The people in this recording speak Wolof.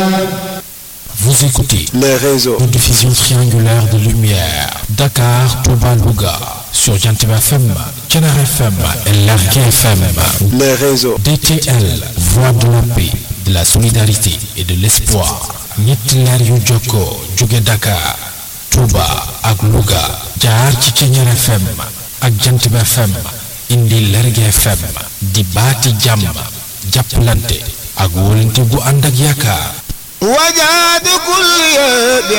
Vous écoutez les réseaux, une diffusion triangulaire de lumière. Dakar, Touba, Louga. Sur Jantib FM, Canard FM et Largue FM. les réseaux, DTL, Voix de la paix, de la solidarité et de l'espoir. ñetti leer yu jokkoo jóge Dakar, Touba ak Louga. jaar ci Canard FM ak Jantib FM. indi Largue FM. di baati jàmm. jàppalante ak wóolante gu ànd ak yaakaar. وجاد كل